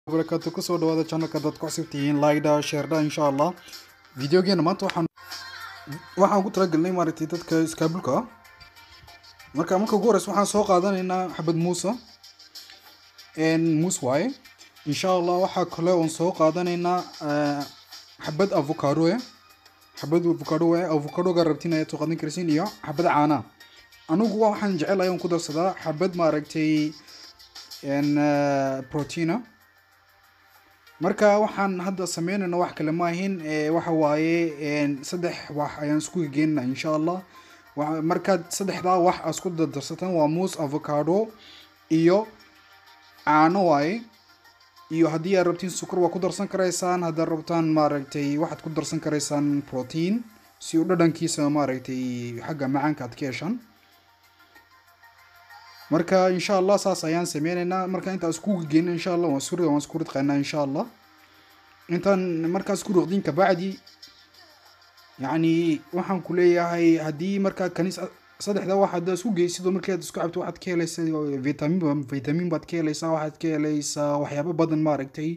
barakaatu kusoo dhawaada channelka dad ku cusub tihiin like-da share-da insha allah videogeena maanta waxaan waxaan ku talagelnay maaragtay dadka iskaabulka ah marka marka ugu horeysa waxaan soo qaadanaynaa xabad muusa muus waaye insha allah waxaa kale oon soo qaadanaynaa eh, xabad avocado eh xabad avocado waaye avocadoga rabtin ayaad soo qaadan karsiin iyo xabad caana anigu waxaan jecelahay oon ku darsadaa xabad maaragtay en, eh, proteina marka waxaan hadda sameynayna wax kale ma ahin ee, waxa waaye een, saddex wax ayaan isku geynana insha allah Waxa- markaad saddexdaa wax aad isku dardarsataan waa muus avocado iyo caano waaye iyo haddii aad rabtiin sukar waa ku darsan karaysaan haddaad rabtaan maaragtay waxaad ku darsan karaysaan protein si uu dhadhankiisa maaragtay xagga macaanka aad ka heshaan marka insha allah saas ayaan sameyneynaa marka intaan isku geyna insha allah waan isku rid- waan isku ridqaynaa insha allah intaan markaa isku riqdin kabacdi yacni waxaan ku leeyahay haddii markaa kanis saddexda wax haddaad isku geysid oo markii aad isku cabto waxaad ka helaysaa vitamin vitamin baad ka helaysaa waxaad ka helaysaa waxyaabo badan maaragtay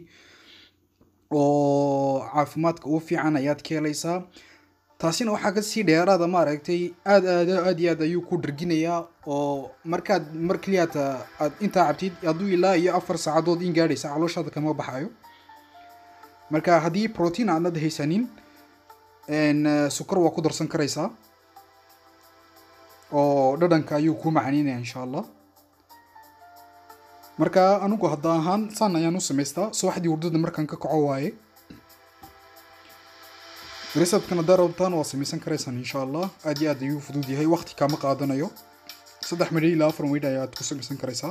oo caafimaadka ugu fiican ayaad ka helaysaa taasina waxaa kasii dheeraada maaragtay aad aad aad iyo aad ayuu ku dharginayaa oo markaad mar keliyaata aad intaa cabtid hadduu ilaa iyo afar saacadood in gaadhaysa calooshaada kama baxayo marka haddii protein aanad haysanin en, eh, sukar waa ku darsan karaysaa oo dhadhanka ayuu ku macaninaya insha allah marka anigu hadda ahaan saan ayaan u samaystaa subaxdii hurdada markaan ka kaco waaye receptkan haddaa rabtaan waa samaysan karaysaan insha allah aad iyo aad ayuu fudud yahay waqti kaama qaadanayo saddex midho ilaa afar midho ayaad ku samaysan karaysaa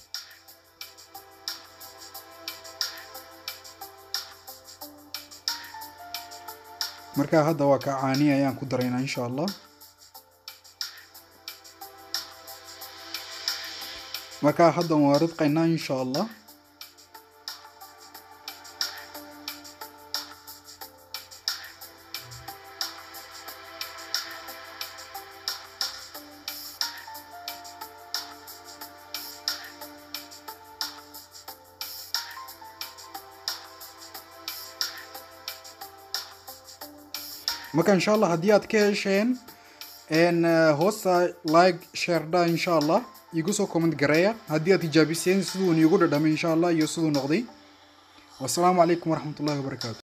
marka hadda waa ka caani ayaan ku daraynaa insha allah marka hadda waan ridqaynaa insha allah marka insha allah haddii aad ka hesheen en, eh, hoosta like shareda insha allah igu soo comment gareeya haddii aad tijaabiseen siduu iigu dhadhamay insha allah iyo siduu noqday wasalaamu calaykum waraxmatullahi wabarakaatu